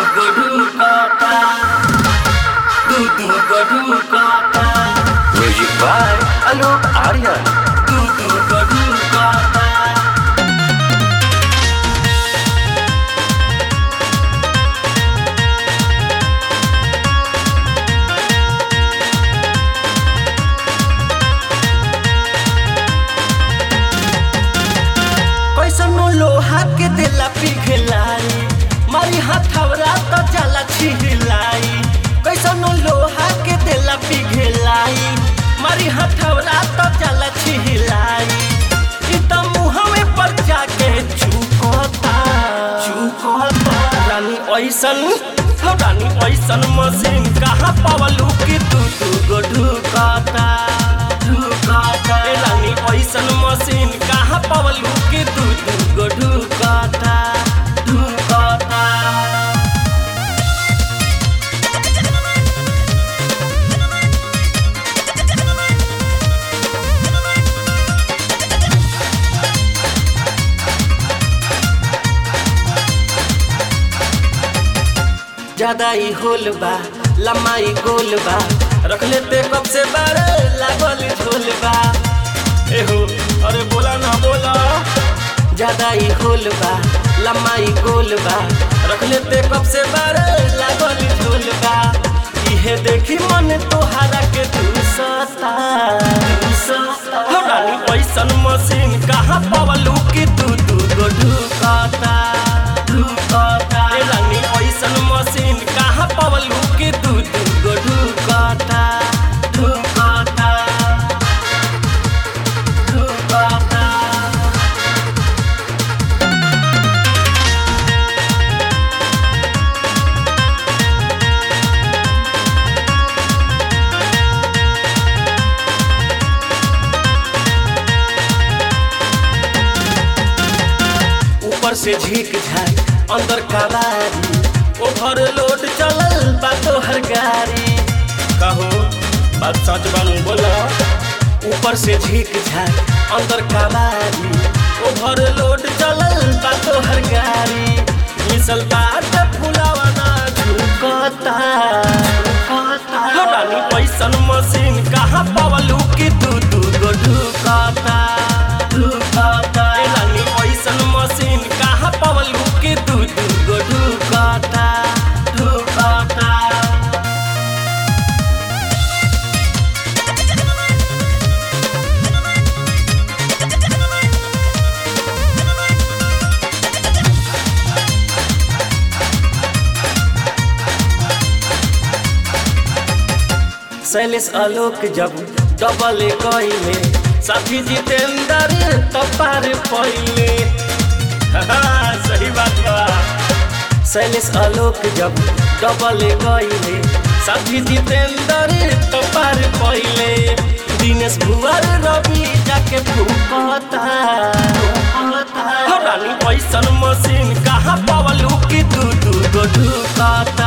go ढुकाता दू दू go ढुकाता म्यूजिक बाय आलोक आर्यन दू दू go ढुकाता कैसनो लोहा के देला पिघलाई मारी हथौरा तो जाला छिहलाई कैसनो लोहा के देला पिघलाई मारी हथौरा तो जाला छिहलाई इ त मुहवे पर जाके चुकता चुकता रानी ऐसन हो रानी ऐसन मशीन कहाँ पावलू कि तू तू गो ढुकाता ढुकाता ए रानी ऐसन मशीन कहाँ पावलू कि तू तू गो ढुकाता ढुकाता ज्यादा ही होल बा लम्बाई गोल बा रख लेते कब से बारे लागल झोल बा एहो अरे बोला ना बोला ज्यादा ही होल बा लम्बाई गोल बा रख लेते कब से बारे लागल झोल बा इहे देखी मन तोहारा के तू सता हो रानी ऐसन मशीन कहाँ पावलू कि तू तू गो ढुकाता ढुकाता ए रानी ऐसन मशीन कहाँ पावलू कि तू तू गो ढुकाता ढुकाता ढुकाता ऊपर से झीक झाक अंदर कबारी ओभर लोड चलल बा तोहर गाड़ी कहो बात सच बनू बोला ऊपर से झीक झाक अंदर कबारी ओभर लोड चलल बा तोहर गाड़ी मिसल बाट फुलावा ना झुकता हो रानी पैसन मशीन कहाँ पावलू कि तू तू गो ढुकाता ढुकाता ए रानी पैसन मशीन कहाँ पावलू कि तू तू गो ढुकाता ढुकाता शैलेश आलोक जब डबल कइले साथी जितेंद्र तपार पहिले सही बात बा शैलेश आलोक जब डबल कइले साथी जितेंद्र तपार पहिले दिनेश भुवर रवि जाके फूकता हो रानी पैसन मशीन कहाँ पावलू कि तू तू गो ढुकाता